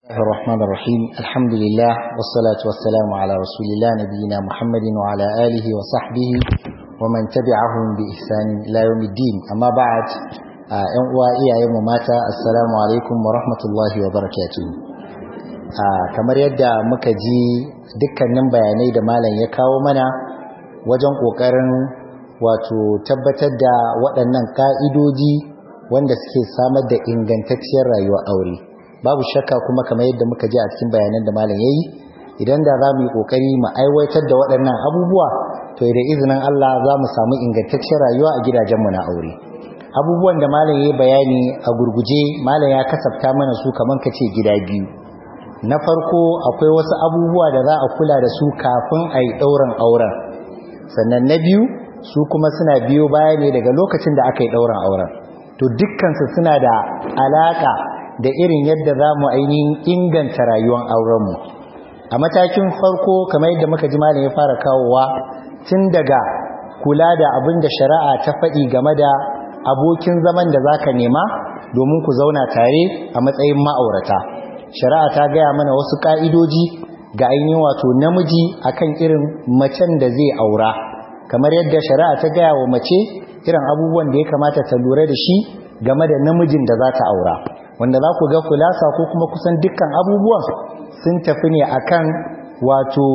الله الرحمن الرحيم الحمد لله والصلاة والسلام على رسول الله نبينا محمد وعلى آله وصحبه ومن تبعهم بإحسان إلى يوم الدين أما بعد ‘yan uwa iyayen mu mata assalamu alaikum wa rahmatullahi wa barakatuhu kamar yadda muka ji dukkanin bayanai da malam ya kawo mana wajen ƙoƙarin wato tabbatar da waɗannan ƙa'idoji wanda suke samar da ingantacciyar rayuwar aure babu shakka kuma kamar yadda muka ji a cikin bayanan da malam yayi idan da za mu yi kokari mu aiwatar da waɗannan abubuwa to da izinin Allah za mu samu ingantaccen rayuwa a gidajenmu na aure abubuwan da malam yayi bayani a gurguje malam ya kasafta mana su kaman kace gida biyu na farko akwai wasu abubuwa da za a kula da su kafin a yi ɗaurin auren sannan na biyu su kuma suna biyo baya ne daga lokacin da aka yi ɗaurin auren to dukkansu suna da alaka da irin yadda za mu ainihin inganta rayuwar aurenmu a matakin farko kamar yadda muka ji malam ya fara kawowa tun daga kula da abin da shari'a ta faɗi game da abokin zaman da zaka nema domin ku zauna tare a matsayin ma'aurata shari'a ta gaya mana wasu ka'idoji ga ainihin wato namiji akan irin macen da zai aura kamar yadda shari'a ta gaya wa mace irin abubuwan da ya kamata ta lura da shi game da namijin da za ta aura wanda za ku ga kulasa ko kuma kusan dukkan abubuwan sun tafi ne akan wato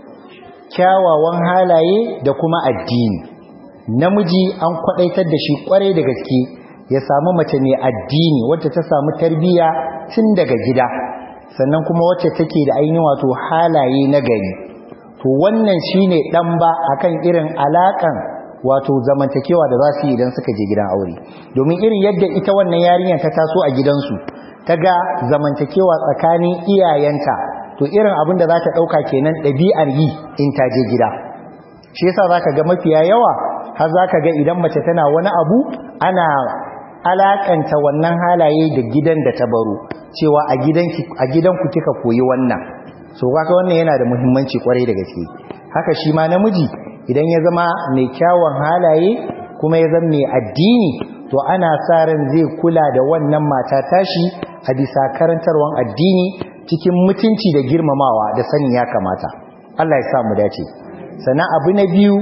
kyawawan halaye da kuma addini namiji an kwadaitar da shi kwarai da gaske ya samu mace mai addini wacce ta samu tarbiyya tun daga gida sannan kuma wacce take da ainihin wato halaye na gari to wannan shine dan ba akan irin alakan wato zamantakewa da za su yi idan suka je gidan aure domin irin yadda ita wannan yarinyar ta taso a gidansu ta ga zamantakewa tsakanin iyayenta to irin abin da za ta ɗauka kenan ɗabi'ar yi in ta je gida shi yasa za ka ga mafiya yawa har za ka ga idan mace tana wani abu ana alakanta wannan halaye da gidan da ta baro cewa a gidanku kika koyi wannan so kaka wannan yana da muhimmanci kwarai da gaske haka shi ma namiji idan ya zama mai kyawun halaye kuma ya zama mai addini to ana sa ran zai kula da wannan mata tashi a bisa karantarwan addini cikin mutunci da girmamawa da sanin ya kamata Allah ya sa mu dace sannan abu na biyu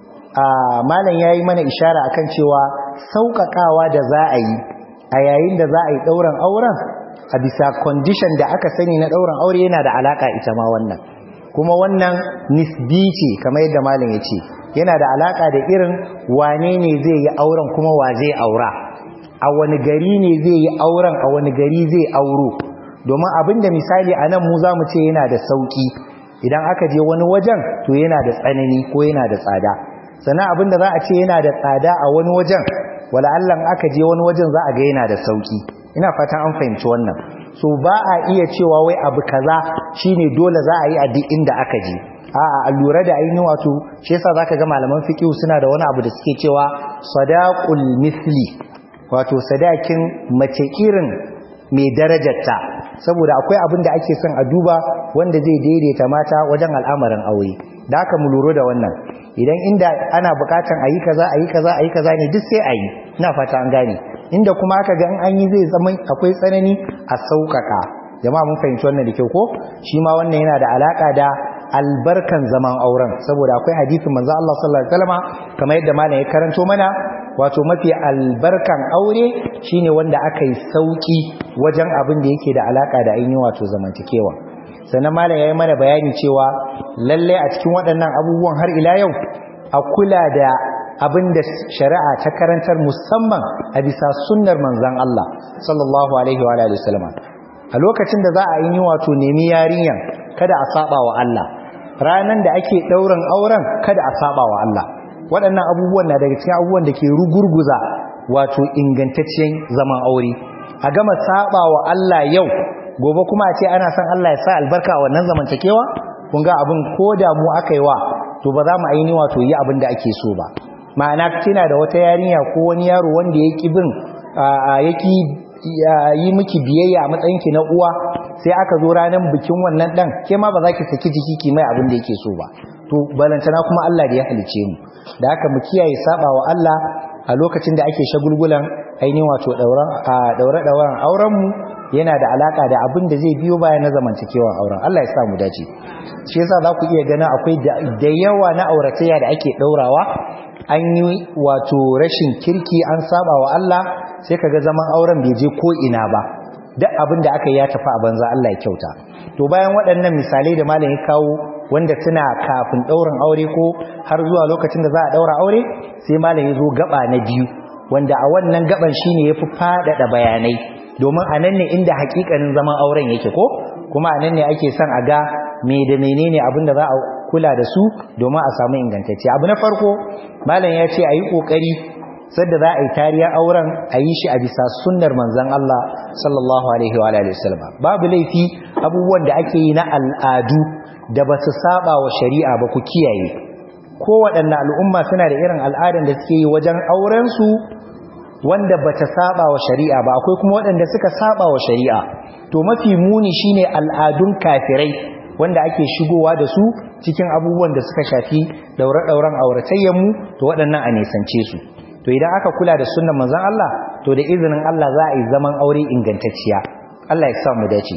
a malam yayi mana ishara akan cewa sauƙaƙawa da za a yi a yayin da za a yi ɗauran auren a bisa condition da aka sani na ɗauran aure yana da alaƙa ita ma wannan kuma wannan nisbi ce kamar yadda malam ya ce yana da alaka da irin wane ne zai yi auren kuma wa zai aura a wani gari ne zai yi auren a wani gari zai auro domin abinda misali a nan mu za mu ce yana da sauki idan aka je wani wajen to yana da tsanani ko yana da tsada sannan abinda za a ce yana da tsada a wani wajen wala Allah aka je wani wajen za a ga yana da sauki ina fatan an fahimci wannan so ba a iya cewa wai abu kaza shine dole za a yi a duk inda aka je a'a a lura da ainihin wato shi yasa zaka ga malaman fiqh suna da wani abu da suke cewa sadaqul misli wato sadakin mace irin mai darajarta saboda akwai abin da ake son a duba wanda zai daidaita mata wajen al'amarin aure da haka mu lura da wannan idan inda ana bukatan ayi kaza ayi kaza ayi kaza ne duk sai ayi ina fata an gane inda kuma aka ga an yi zai zama akwai tsanani a sauƙaƙa jama'a mun fahimci wannan da kyau ko shi ma wannan yana da alaka da albarkan zaman auren saboda akwai hadisin manzo Allah sallallahu alaihi wasallam kamar yadda malam ya karanto mana wato mafi albarkan aure shine wanda aka yi sauki wajen abin da yake da alaka da ainihin wato zamantakewa sannan malam yayi mana bayani cewa lalle a cikin waɗannan abubuwan har ila yau a kula da abin da shari'a ta karantar musamman a bisa sunnar manzon Allah sallallahu alaihi wa alihi wasallam a lokacin da za a yi wato nemi yarinyan kada a saba wa Allah ranan da ake ɗaurin auren kada a saba wa Allah waɗannan abubuwan na daga cikin abubuwan da ke rugurguza wato ingantaccen zaman aure a gama saba wa Allah yau gobe kuma a ce ana son Allah ya sa albarka a wannan zamantakewa kun ga abin ko da mu aka yi wa to ba za mu aini wato yi abin da ake so ba ma'ana kina da wata yarinya ko wani yaro wanda ya ki bin ya ki yi miki biyayya a matsayinki na uwa sai aka zo ranar bikin wannan dan ke ma ba za ki saki jiki ki mai abin da yake so ba to balantana kuma Allah da ya halice mu da haka mu kiyaye saba wa Allah a lokacin da ake shagulgulan ainihin wato daure-dauren aurenmu yana da alaka da abin da zai biyo baya na zamantakewar auren Allah ya sa mu dace shi yasa za ku iya gana akwai da yawa na auratayya da ake ɗaurawa an yi wato rashin kirki an saba wa Allah sai kaga zaman auren bai je ko ina ba duk abin da aka yi ya tafi a banza Allah ya kyauta to bayan waɗannan misalai da malam ya kawo wanda suna kafin ɗaurin aure ko har zuwa lokacin da za a ɗaura aure sai malam ya zo gaba na biyu wanda a wannan gaban shine yafi faɗaɗa bayanai domin a nan ne inda hakikanin zaman auren yake ko kuma a nan ne ake son a ga me da menene abin da za a kula da su domin a samu ingantacce abu na farko malam ya ce a yi ƙoƙari sadda za a yi tariyar auren a yi shi a bisa sunnar manzan Allah sallallahu alaihi wa alihi wasallam babu laifi abubuwan da ake yi na al'adu da ba su saba wa shari'a ba ku kiyaye ko waɗanne al'umma suna da irin al'adan da suke yi wajen auren su wanda ba ta saba wa shari'a ba akwai kuma waɗanda suka saba wa shari'a to mafi muni shine al'adun kafirai wanda ake shigowa da su cikin abubuwan da suka shafi daure-dauren auratayyanmu to waɗannan a nisance su to idan aka kula da sunnan manzon Allah to da izinin Allah za a yi zaman aure ingantacciya Allah ya sa mu dace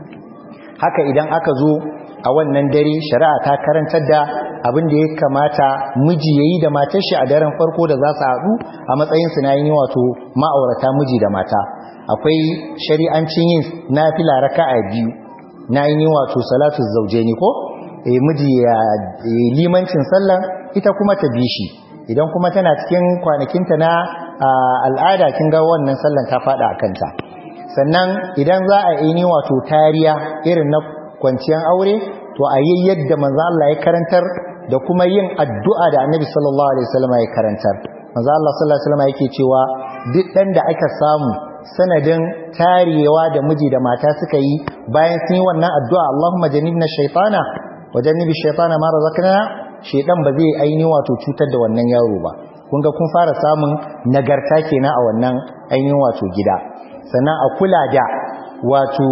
haka idan aka zo a wannan dare shari'a ta karantar da abin da ya kamata miji yayi da matar shi a daren farko da za su haɗu a matsayin su na yin wato ma'aurata miji da mata akwai shari'ancin yin nafila raka'a biyu na yin wato salatu zawjaini ko eh miji ya limancin sallan ita kuma ta bi shi idan kuma tana cikin kwanakinta na al'ada kin ga wannan sallan ta fada a kanta sannan idan za a yi wato tariya irin na kwanciyar aure to a yi yadda manzo Allah ya karantar da kuma yin addu'a da Annabi sallallahu alaihi wasallam ya karantar manzo Allah sallallahu alaihi wasallam yake cewa duk dan da aka samu sanadin tarewa da miji da mata suka yi bayan sun yi wannan addu'a Allahumma jannibna shaytana wa jannibi shaytana ma razaqna shedan ba zai aini wato cutar da wannan yaro ba kun ga kun fara samun nagarta kenan a wannan ainihin wato gida sannan a kula da wato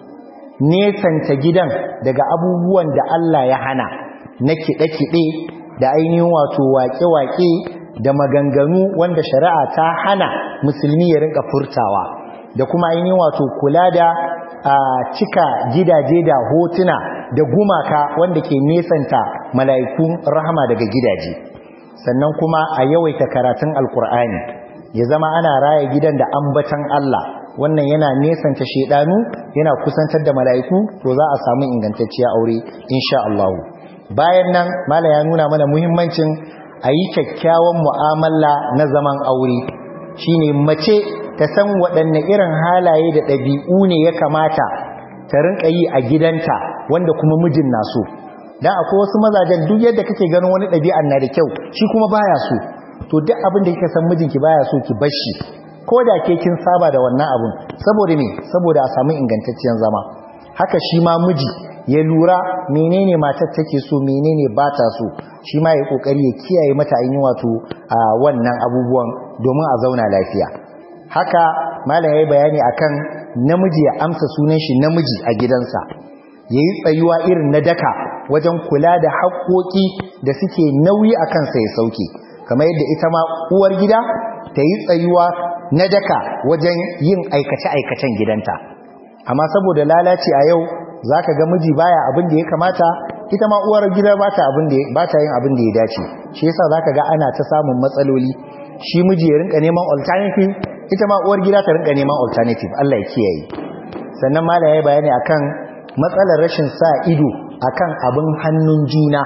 nesanta gidan daga abubuwan da Allah ya hana na kiɗe-kiɗe da ainihin wato waƙe-waƙe da maganganu wanda shari'a ta hana musulmi ya rinka furtawa da kuma ainihin wato kula da a cika gidaje da hotuna da gumaka wanda ke nesanta mala'ikun rahama daga gidaje sannan kuma a yawaita karatun alkur'ani ya zama ana raya gidan da ambatan Allah wannan yana nesanta shedanu yana kusantar da mala'iku to za a samu ingantacciya aure insha Allah bayan nan mala ya nuna mana muhimmancin a yi kyakkyawan mu'amala na zaman aure shine mace ta san waɗanne irin halaye da ɗabi'u ne ya kamata ta rinka yi a gidanta wanda kuma mijin na so dan akwai wasu mazajen duk yadda kake ganin wani ɗabi'an na da kyau shi kuma baya so to duk abin da kika san mijinki baya so ki bar shi ko da ke kin saba da wannan abun saboda me saboda a samu ingantacciyar zama haka shi ma miji ya lura menene matar take so menene ba ta so shi ma ya kokari ya kiyaye mata ainihin wato a wannan abubuwan domin a zauna lafiya haka malam yayi bayani akan namiji ya amsa sunan shi namiji a gidansa yayi tsayuwa irin na daka wajen kula da haƙoƙi da suke nauyi a kansa ya sauke kamar yadda ita ma uwar gida ta yi tsayuwa na daka wajen yin aikace-aikacen gidanta amma saboda lalaci a yau za ka ga miji baya abin da ya kamata ita ma uwar gida ba ta yin abin da ya dace shi yasa za ka ga ana ta samun matsaloli shi miji ya rinka neman alternative ita ma uwar gida ta rinka neman alternative Allah ya kiyaye sannan mala ya yi bayani akan matsalar rashin sa ido akan abin hannun juna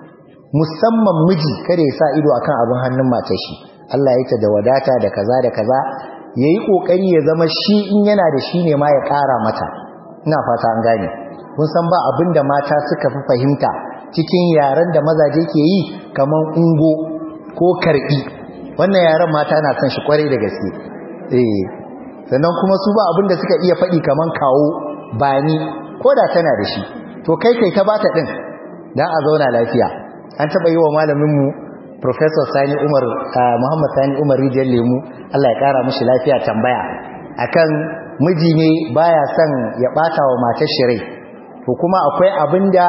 musamman miji kada ya sa ido akan abin hannun matar shi Allah ya ta da wadata da kaza da kaza yayi kokari ya zama shi in yana da shi ne ma ya ƙara mata ina fata an gane kun san ba abin da mata suka fi fahimta cikin yaren da mazaje ke yi kaman ungo ko karbi wannan yaren mata na son shi kwarai da gaske eh sannan kuma su ba abin da suka iya faɗi kaman kawo bani ko da tana da shi to kai kai ta bata din dan a zauna lafiya an taba yi wa malamin mu professor Sani Umar Muhammad Sani Umar Rijiyar Lemu Allah ya kara mishi lafiya tambaya akan miji ne baya son ya bata wa matar shi rai to kuma akwai abinda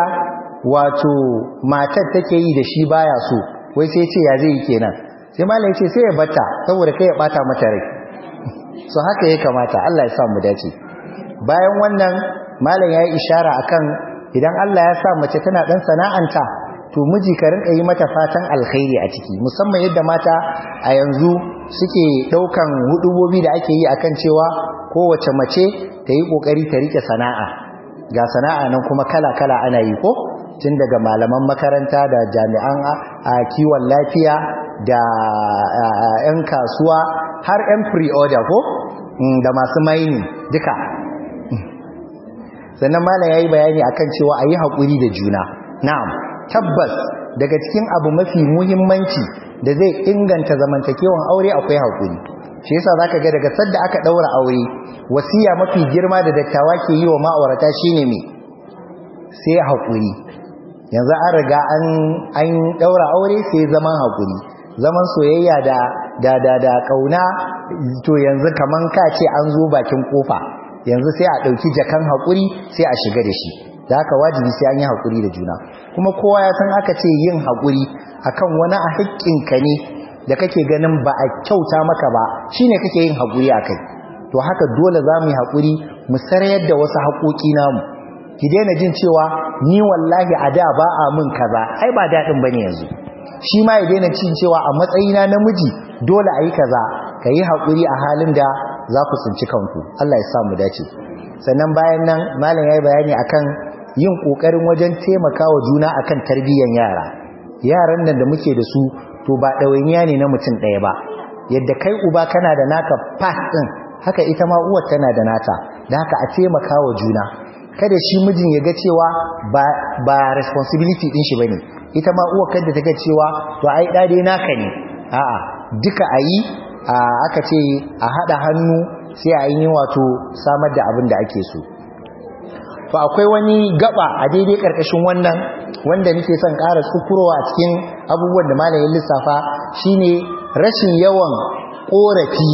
wato matar take yi da shi baya so wai sai ce ya zai kenan sai malam ya ce sai ya bata saboda kai ya bata mata rai so haka ya kamata Allah ya sa mu dace bayan wannan malam ya yi ishara akan idan Allah ya sa mace tana dan sana'anta to miji ka rinka yi mata fatan alkhairi a ciki musamman yadda mata a yanzu suke daukan hudubobi da ake yi akan cewa kowace mace ta yi kokari ta rike sana'a ga sana'a nan kuma kala-kala ana yi ko tun daga malaman makaranta da jami'an a kiwon lafiya da 'yan kasuwa har 'yan pre-order ko da masu maini duka sannan malam ya yi bayani akan cewa a yi haƙuri da juna na'am tabbas daga cikin abu mafi muhimmanci da zai inganta zamantakewan aure akwai haƙuri shi yasa zaka ga daga sadda aka daura aure wasiya mafi girma da dattawa ke yi wa ma'aurata shine me sai haƙuri yanzu an riga an an daura aure sai zaman haƙuri zaman soyayya da da da da kauna to yanzu kaman ka ce an zo bakin kofa yanzu sai a dauki jakan haƙuri sai a shiga da shi da haka wajibi sai an yi haƙuri da juna kuma kowa ya san aka ce yin haƙuri akan wani a haƙƙinka ne da kake ganin ba a kyauta maka ba shine kake yin haƙuri akai to haka dole za mu yi haƙuri mu sarayar da wasu haƙoƙi namu ki daina jin cewa ni wallahi a da ba a mun kaza ai ba daɗin bane yanzu shi ma ya daina cin cewa a matsayina namiji dole a yi kaza ka yi haƙuri a halin da za ku tsinci kanku Allah ya sa mu dace sannan bayan nan malam ya yi bayani akan yin ƙoƙarin wajen taimakawa juna akan tarbiyyar yara yaran nan da muke da su to ba ɗawainiya ne na mutum ɗaya ba yadda kai uba kana da naka pass ɗin haka ita ma uwar tana da nata da haka a taimakawa juna kada shi mijin ya ga cewa ba, ba responsibility ɗin shi ba ne ita ma uwar kada ta ga cewa to ai ɗade naka ne a'a duka a yi aka ce a haɗa hannu sai a yi wato samar da abin da ake so to akwai wani gaba a daidai karkashin wannan wanda nake son ƙara tsukurowa a cikin abubuwan da malamin lissafa shine rashin yawan ƙorafi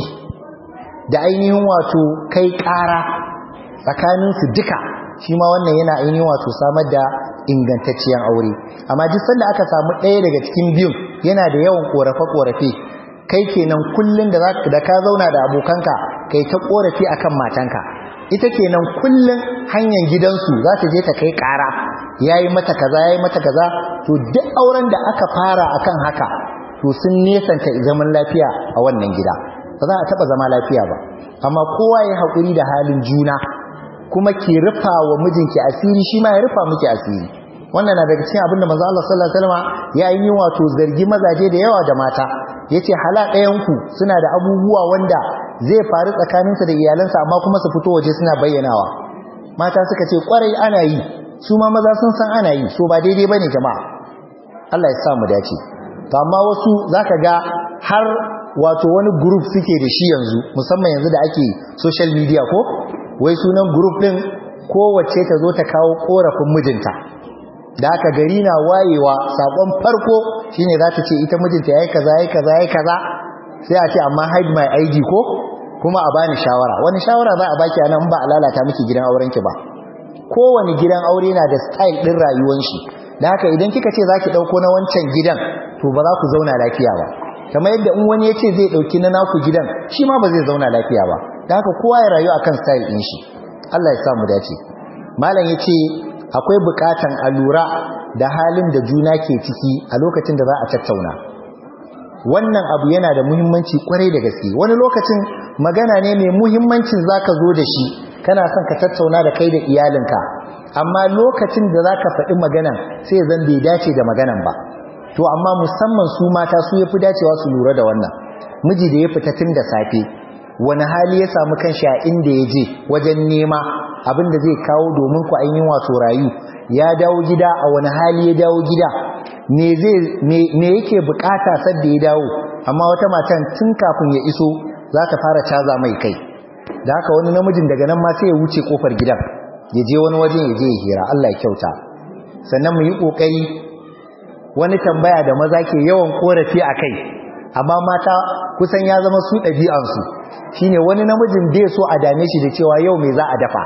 da ainihin wato kai ƙara tsakanin su duka shi ma wannan yana ainihin wato samar da ingantacciyar aure amma duk sanda aka samu ɗaya daga cikin biyun yana da yawan ƙorafe-ƙorafe kai kenan kullun da da ka zauna da abokanka kai ta ƙorafi akan matanka ita kenan kullun hanyar gidansu za ta je ta kai ƙara yayi mata kaza yayi mata kaza to duk auren da aka fara akan haka to sun nesanta zaman lafiya a wannan gida ba za a taba zama lafiya ba amma kowa ya haƙuri da halin juna kuma ki rufa wa mijinki asiri shi ma ya rufa miki asiri wannan na daga cikin abinda manzo Allah sallallahu alaihi wasallam ya yi wato zargi mazaje da yawa da mata yace hala ɗayan ku suna da abubuwa wanda zai faru tsakaninsa da iyalansa amma kuma su fito waje suna bayyanawa mata suka ce kwarai ana yi su ma maza sun san ana yi so ba daidai bane jama'a Allah ya sa mu dace to amma wasu zaka ga har wato wani group suke da shi yanzu musamman yanzu da ake social media ko wai sunan group din kowace ta zo ta kawo korafin mijinta da aka gari na wayewa sakon farko shine za ta ce ita mijinta yayi kaza yayi kaza yayi kaza sai a ce amma hide my ID ko kuma a bani shawara wani shawara za a baki anan ba a lalata miki gidan auren ki ba kowane gidan aure na da style din rayuwar shi da haka idan kika ce zaki dauko na wancan gidan to ba za ku zauna lafiya ba kamar yadda in wani yace zai dauki na naku gidan shi ma ba zai zauna lafiya ba da haka kowa ya rayu akan style din shi Allah ya sa mu dace malam yace akwai bukatan a lura da halin da juna ke ciki a lokacin da za a tattauna wannan abu yana da muhimmanci kwarai da gaske wani lokacin magana ne mai muhimmancin zaka zo da shi kana son ka tattauna da kai da iyalinka amma lokacin da zaka faɗi maganan sai zan bai dace da maganan ba to amma musamman su mata su yafi dacewa su lura da wannan miji da ya fita tun da safe wani hali ya samu kanshi a inda ya je wajen nema abin da zai kawo domin ku ainihin wato rayu ya dawo gida a wani hali ya dawo gida me yake bukata sadda ya dawo amma wata matan tun kafin ya iso za ta fara caza mai kai da haka wani namijin daga nan ma sai ya wuce kofar gidan ya je wani wajen ya je ya hira Allah ya kyauta sannan mu yi kokari wani tambaya da maza ke yawan korafi a kai amma mata kusan ya zama su ɗabi'ansu shine wani namijin bai so a dame shi da cewa yau me za a dafa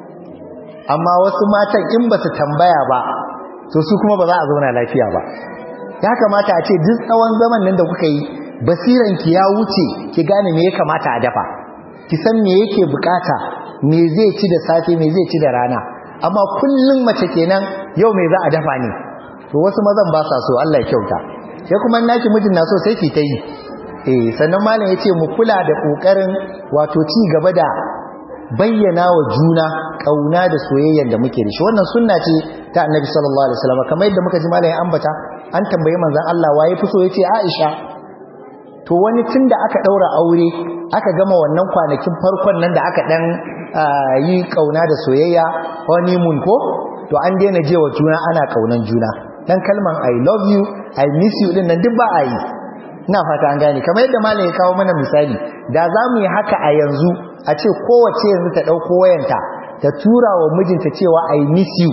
amma wasu matan in ba su tambaya ba to su kuma ba za a zauna lafiya ba ya kamata a ce duk tsawon zaman nan da kuka yi basiranki ya wuce ki gane me ya kamata a dafa ki san me yake bukata me zai ci da safe me zai ci da rana amma kullum mace kenan yau me za a dafa ne to wasu mazan ba sa so Allah ya kyauta sai kuma naki mijin na so sai ki ta yi eh sannan malam yace mu kula da kokarin wato ci gaba da bayyana wa juna kauna da soyayyar da muke da shi wannan sunna ce ta annabi sallallahu alaihi wasallam kamar yadda muka ji malam ya ambata an tambaye manzon Allah waye fi so yace Aisha to wani tunda aka daura aure aka gama wannan kwanakin farkon nan da aka dan yi kauna da soyayya honeymoon ko to an daina jewa juna ana kaunan juna dan kalman i love you i miss you din nan duk ba a yi ina fata an gane kamar yadda malam ya kawo mana misali da za mu yi haka a yanzu a ce kowace yanzu ta ɗauko wayanta ta tura wa mijinta cewa i miss you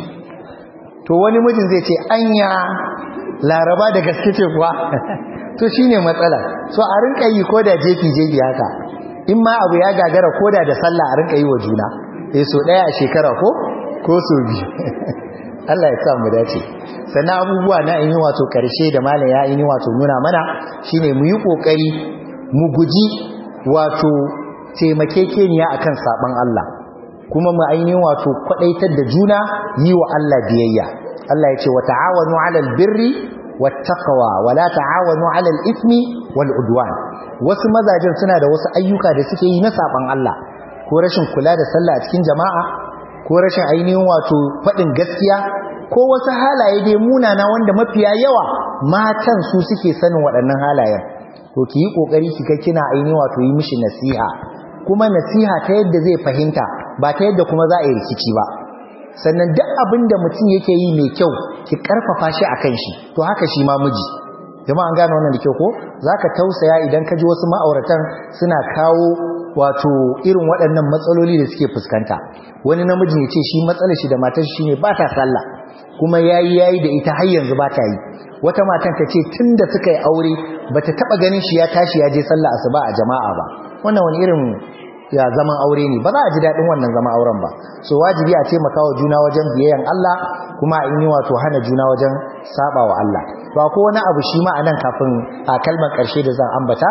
to wani mijin zai ce anya laraba da gaske ce kuwa to shine matsala so a rinka yi ko da jefi jefi haka in ma abu ya gagara ko da da sallah a rinka yi wa juna eh so ɗaya a shekara ko ko so biyu Allah ya sa mu dace sannan abubuwa na in yi wato karshe da malam ya yi wato nuna mana shine mu yi kokari mu guji wato taimakekeniya akan saban Allah kuma mu ainihin wato kwadaitar da juna yi wa Allah biyayya Allah ya ce wa ta'awanu 'alal birri wattaqwa wa la ta'awanu 'alal ithmi wal udwan wasu mazajen suna da wasu ayyuka da suke yi na saban Allah ko rashin kula da sallah a cikin jama'a ko rashin ainihin wato faɗin gaskiya ko wasu halaye dai munana wanda mafiya yawa matan su suke sanin waɗannan halayen to ki yi ƙoƙari ki ga kina ainihin wato yi mishi nasiha kuma nasiha ta yadda zai fahimta ba ta yadda kuma za a yi rikici ba sannan duk abin da mutum yake yi mai kyau ki karfafa shi a kan shi to haka shi ma miji jama'a an gane wannan da kyau ko zaka tausaya idan ka ji wasu ma'auratan suna kawo wato irin waɗannan matsaloli da suke fuskanta wani namijin ya ce shi matsalar shi da matar shi ne ba ta sallah kuma yayi yayi da ita har yanzu ba ta yi wata matan ta ce tunda suka yi aure bata taba ganin shi ya tashi ya je sallah asuba a jama'a ba wannan wani irin ya zaman aure ne ba za a ji daɗin wannan zaman auren ba so wajibi a taimaka wa juna wajen biyayyan Allah kuma in yi wato hana juna wajen saba wa Allah to akwai wani abu shi ma anan kafin a kalmar ƙarshe da zan ambata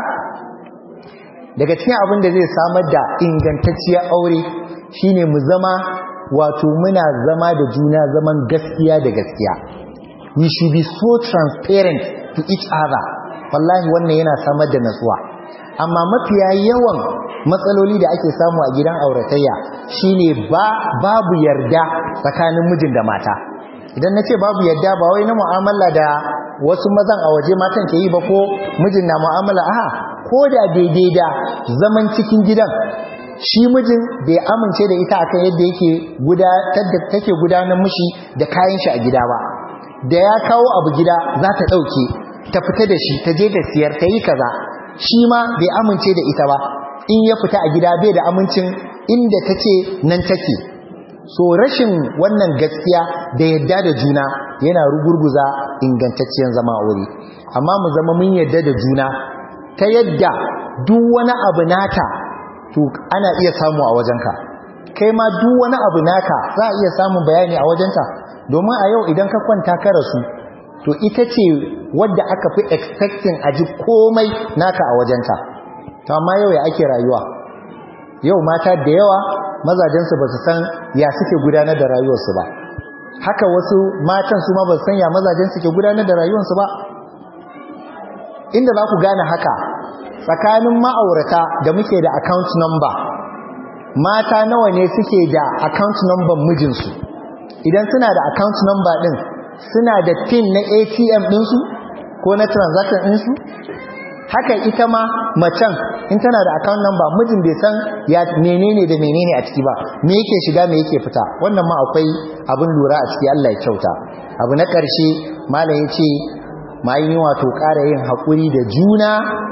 daga cikin abin da zai samar da ingantacciyar aure shine mu zama wato muna zama da juna zaman gaskiya da gaskiya we should be so transparent to each other wallahi wannan yana samar da natsuwa amma mafiya yawan matsaloli da ake samu a gidan auratayya shine ba babu yarda tsakanin mijin da mata idan na ce babu yarda ba wai na mu'amala da wasu mazan a waje matan ke yi ba ko mijin na mu'amala a ko da daidai da zaman cikin gidan shi mijin bai amince da ita akan yadda yake gudanar da take gudanar mishi da kayan shi a gida ba da ya kawo abu gida za ta dauke ta fita da shi ta je da siyar ta yi kaza shi ma bai amince da ita ba in ya fita a gida bai da amincin inda ta ce nan take so rashin wannan gaskiya da yadda da juna yana rugurguza ingantacciyar zama aure amma mu zama mun yadda da juna ta yadda duk wani abu nata to ana iya samu a wajenka kai ma duk wani abu naka za a iya samun bayani a wajenta domin a yau idan ka kwanta ka rasu to ita ce wadda aka fi expecting a ji komai naka a wajenta to amma yau ya ake rayuwa yau mata da yawa mazajensu ba su san ya suke gudanar da rayuwarsu ba haka wasu matan su ma ba su san ya mazajen suke gudanar da rayuwarsu ba inda za ku gane haka tsakanin ma'aurata da muke da account number mata nawa ne suke da account number mijinsu idan suna da account number din suna da pin na ATM ɗinsu ko na transaction ɗinsu haka ita ma macen in tana da account number mijin bai san ya menene da menene a ciki ba me yake shiga me yake fita wannan ma akwai abin lura a ciki Allah ya kyauta abu na ƙarshe malam ya ce ma yi wato ƙara yin haƙuri da juna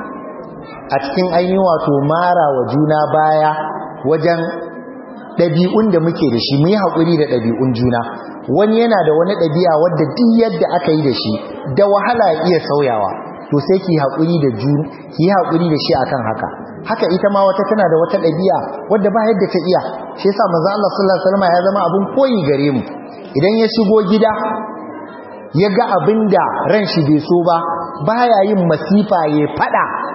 a cikin ainihin wato mara wa juna baya wajen ɗabi'un da muke da shi mu yi haƙuri da ɗabi'un juna wani yana da wani ɗabi'a wadda duk yadda aka yi da shi da wahala ya iya sauyawa to sai ki haƙuri da juna ki haƙuri da shi akan haka haka ita ma wata tana da wata ɗabi'a wadda ba yadda ta iya shi yasa manzo Allah sallallahu alaihi wasallam ya zama abun koyi gare mu idan ya shigo gida ya ga abin da ran shi bai so ba baya yin masifa ya fada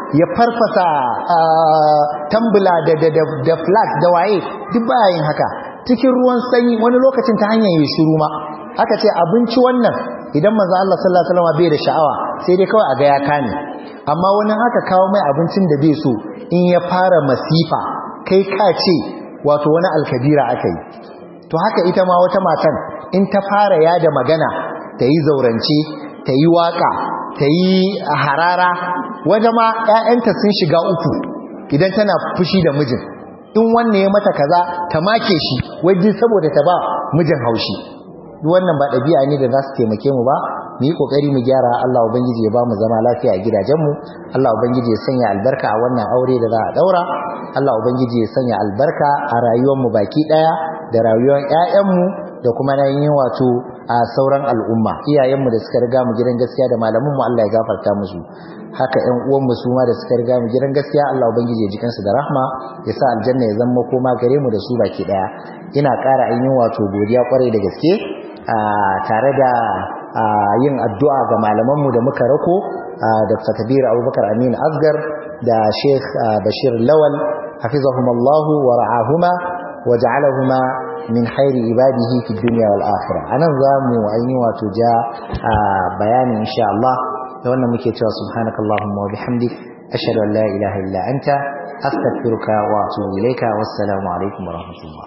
ya farfasa tambula da da da, da flask da waye duk baya yin haka cikin ruwan sanyi wani lokacin ta hanyar yi shiru ma aka ce abinci wannan idan manzo Allah sallallahu alaihi wasallam bai da sha'awa sai dai kawai a ga ya kame amma wani haka kawo mai abincin da bai so in ya fara masifa kai ka ce wato wani alkabira aka yi to haka ita ma wata matan in ta fara yada magana ta yi zaurance ta yi waka ta yi harara wajen ma 'ya'yanta sun shiga uku idan tana fushi da mijin in wanne ya mata kaza ta make shi wajen saboda ta ba mijin haushi duk wannan ba ɗabi'a ne da za su taimake mu ba mu yi ƙoƙari mu gyara Allah ubangiji ya ba mu zama lafiya a gidajenmu Allah ubangiji ya sanya albarka a wannan aure da za a ɗaura Allah ubangiji ya sanya albarka a rayuwarmu baki ɗaya da rayuwar ƴaƴanmu da kuma na yin wato a sauran al'umma iyayenmu da suka riga mu gidan gaskiya da malamanmu Allah ya gafarta musu haka ƴan uwanmu su ma da suka riga mu gidan gaskiya Allah ubangiji ya ji kansu da rahma ya sa aljanna ya zama koma gare mu da su baki ɗaya ina ƙara ainihin wato godiya kwarai da gaske tare da yin addu'a ga malamanmu da muka rako Dr. Kabir Abubakar Amin Asgar da Sheikh Bashir Lawal hafizahumallahu wa ra'ahuma wa ja'alahuma min khairi ibadihi fi dunya wal akhirah anan zamu ayi wato ja bayani insha Allah da wannan muke cewa subhanakallahumma wa bihamdik ashhadu an la ilaha illa anta astaghfiruka wa atubu ilayka wassalamu alaikum wa rahmatullah